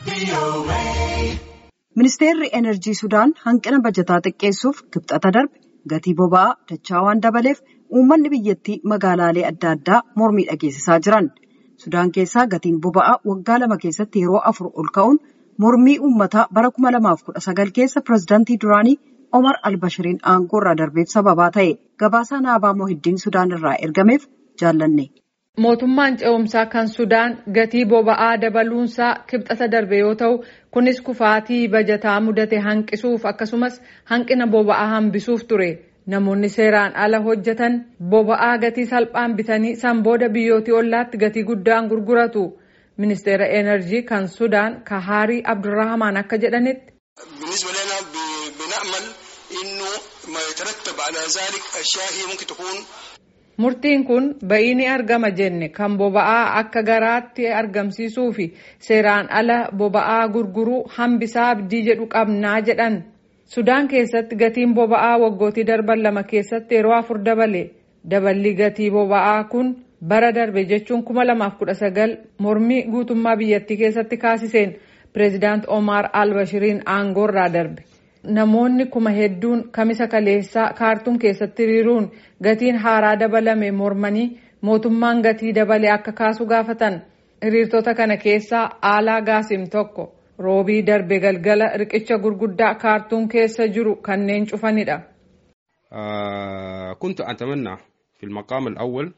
Ministeerri Enerjii Sudaan hanqina bajataa xiqqeessuuf kibxata darbe gatii boba'aa dachaa waan dabaleef uummanni biyyattii magaalaalee adda addaa mormii dhageessisaa jiran. Sudaan keessaa gatiin boba'aa waggaa lama keessatti yeroo afur ol ka'uun mormii uummataa bara 2019 keessa pireezidaantii duraanii Omar Albashiriin aangoo irraa darbeef sababaa ta'e gabaasaa naabaa Mohiddiin Sudaan irraa ergameef jaallanne. Mootummaan ce'umsaa kan Sudaan gatii boba'aa dabaluunsaa kibxata darbe yoo ta'u kunis kufaatii bajataa mudate hanqisuuf akkasumas hanqina boba'aa hambisuuf ture. Namoonni seeraan ala hojjetan boba'aa gatii salphaan bitanii san booda biyyootii ollaatti gatii guddaan gurguratu. Ministeera Enerjii kan Sudaan Kahaarii Abdurrahamaan akka jedhanitti. Murtiin kun ba'ii ni argama jenne kan boba'aa akka garaatti argamsiisuu fi seeraan ala boba'aa gurguruu hambisaa abdii jedhu qabnaa jedhan. Sudaan keessatti gatiin boba'aa waggootii darban lama keessatti yeroo afur dabale. Daballi gatii boba'aa kun bara darbe jechuun kuma lamaaf kudha sagal mormii guutummaa biyyattii keessatti kaasiseen pireezidaant Omar Albashiriin aangoorraa darbe. Namoonni kuma hedduun kamisa kaleessaa kaartuum keessatti hiriiruun gatiin haaraa dabalame mormanii mootummaan gatii dabale akka kaasu gaafatan. Hiriirtota kana keessaa Aalaa Gaasim tokko roobii darbe galgala riqicha gurguddaa kaartuum keessa jiru kanneen cufanidha. كنت أتمنى في المقام الأول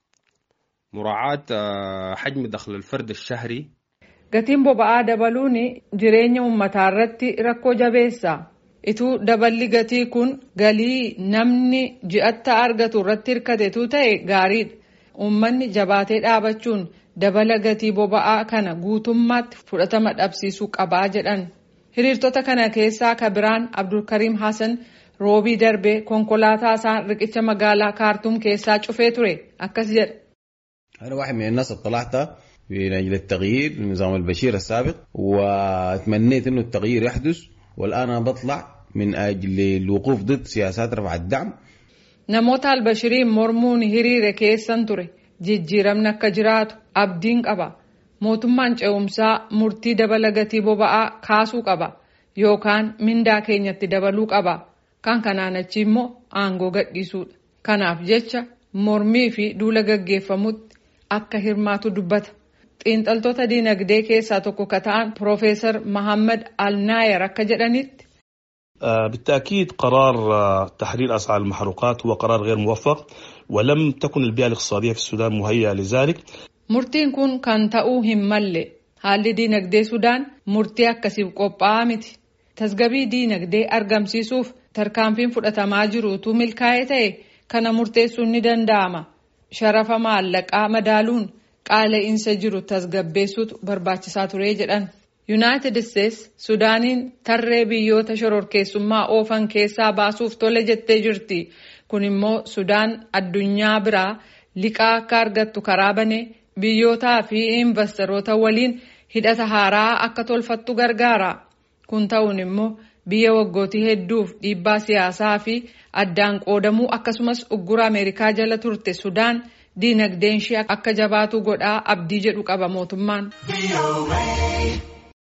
مراعاة حجم دخل الفرد الشهري Gatiin boba'aa dabaluun jireenya uummataa irratti rakkoo jabeessa. Ituu daballi gatii kun galii namni ji'atta argatu irratti hirkatetu ta'e gaariidha. Uummanni jabaatee dhaabachuun dabala gatii boba'aa kana guutummaatti fudhatama dhabsiisuu qabaa jedhan. Hiriirtota kana keessaa kabiraan Abdulkariim Hassan roobii darbee konkolaataa isaan riqicha magaalaa kaartuum keessaa cufee ture akkas jedha. أنا واحد من الناس اللي طلعت من أجل التغيير لنظام البشير السابق وتمنيت إنه التغيير يحدث والآن أنا بطلع من أجل الوقوف ضد سياسات رفع الدعم Namoota albashiriin mormuun hiriire keessan ture jijjiiramni akka jiraatu abdiin qaba. Mootummaan ce'umsaa murtii dabala gatii boba'aa kaasuu qaba yookaan mindaa keenyatti dabaluu qaba. Kan kanaan achi immoo aangoo gadhiisuudha. Kanaaf jecha mormii fi duula gaggeeffamutti akka hirmaatu dubbata. Xiinxaltoota diinagdee keessaa tokko ka ta'an Piroofeesar Mahammad Alnaayer akka jedhanitti. بالتأكيد قرار تحرير أسعار المحروقات هو قرار غير موفق ولم تكن البيئة الاقتصادية في السودان مهيئة لذلك Murtiin kun kan ta'uu hin malle haalli diinagdee Sudaan murtii akkasiif qophaa'aa miti. Tasgabii diinagdee argamsiisuuf tarkaanfiin fudhatamaa jirutu milkaa'ee ta'e kana murteessuun ni danda'ama. Sharafa maallaqaa madaaluun qaala'insa jiru tasgabbeessuutu barbaachisaa ture jedhan. Yuunaayitid Isteets Sudaaniin tarree biyyoota shororkeessummaa oofan keessaa baasuuf tole jettee jirti. Kun immoo Sudaan addunyaa biraa liqaa akka argattu karaa banee biyyootaa fi investoroota waliin hidhata haaraa akka tolfattu gargaara. Kun ta'uun immoo biyya waggootii hedduuf dhiibbaa siyaasaa fi addaan qoodamuu akkasumas uggura Ameerikaa jala turte Sudaan diinagdeen ishee akka jabaatu godhaa abdii jedhu qaba mootummaan.